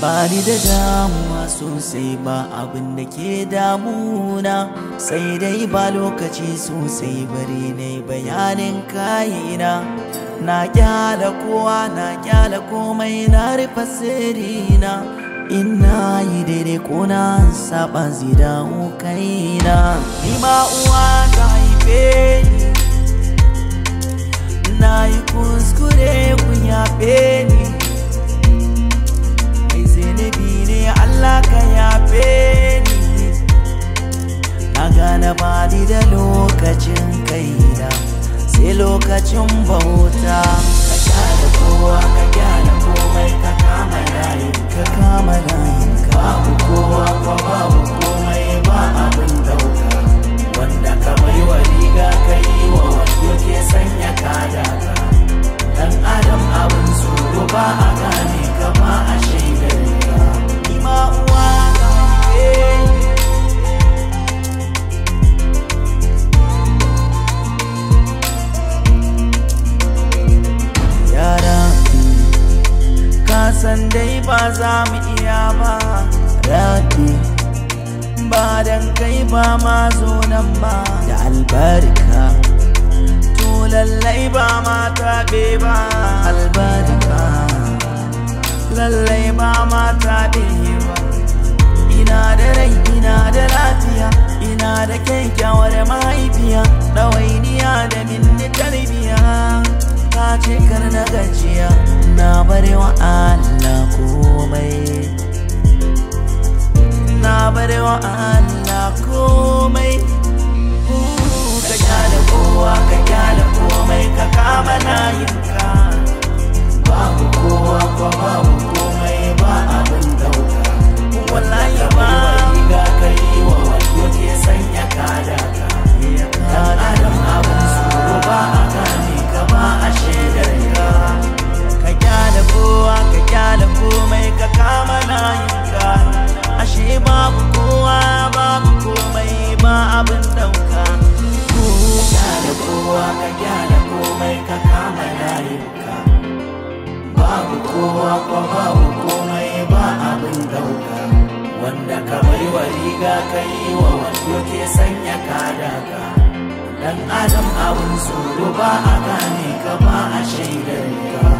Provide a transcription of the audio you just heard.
ba ni da damuwa sosai ba abin da ke damuna sai dai ba lokaci sosai bari ne bayanin kayina na kyala kowa na kyala komai na rufe sirrina ina yi daidai ko na saba zida kaina ni ma uwa ta haife ni na yi kuskure kun yafe ni mai zunubi ne Allah ka yafe ni na gane ba ni da lokacin kaina sai lokacin bauta ka kyale kowa ka kyale komai ka kama layin ka kama layin ka babu kowa ko babu komai ba abin dauka wanda ka bai wa riga ka yi wa wando ke sanya kada ka dan adam abin tsoro ba a gane ka ba a shaidar ka ima uwa ka haife ni yara ka san dai ba za mu iya ba rabi ba dan kai ba ma zo nan ba da albarka to lallai ba ma taɓe ba albarka lallai ba ma taɓe ba ina da rai ina da lafiya ina da kyakkyawar mahaifiya ɗawainiya da minni tarbiya ta ce kar na gajiya na bari wa Allah komai na bari wa Allah komai ka kyale kowa ka kyale komai ka kama layinka babu kowa ko babu komai ba abin dauka wallahi ba riga ka yi wa wanda ke sanya kada ka dan adam abin tsoro ba a gane ka ba a shaidar ka ka kyale kowa ka kyale komai ka kama layinka ashe babu kowa babu komai ba abin dauka kyale kowa ka kyale komai ka kama layinka babu kowa ko babu komai ba abin dauka wanda ka bai wa riga ka yi wa wando ke sanya kada ka dan adam abin tsoro ba a gane ka ba a shaidar ka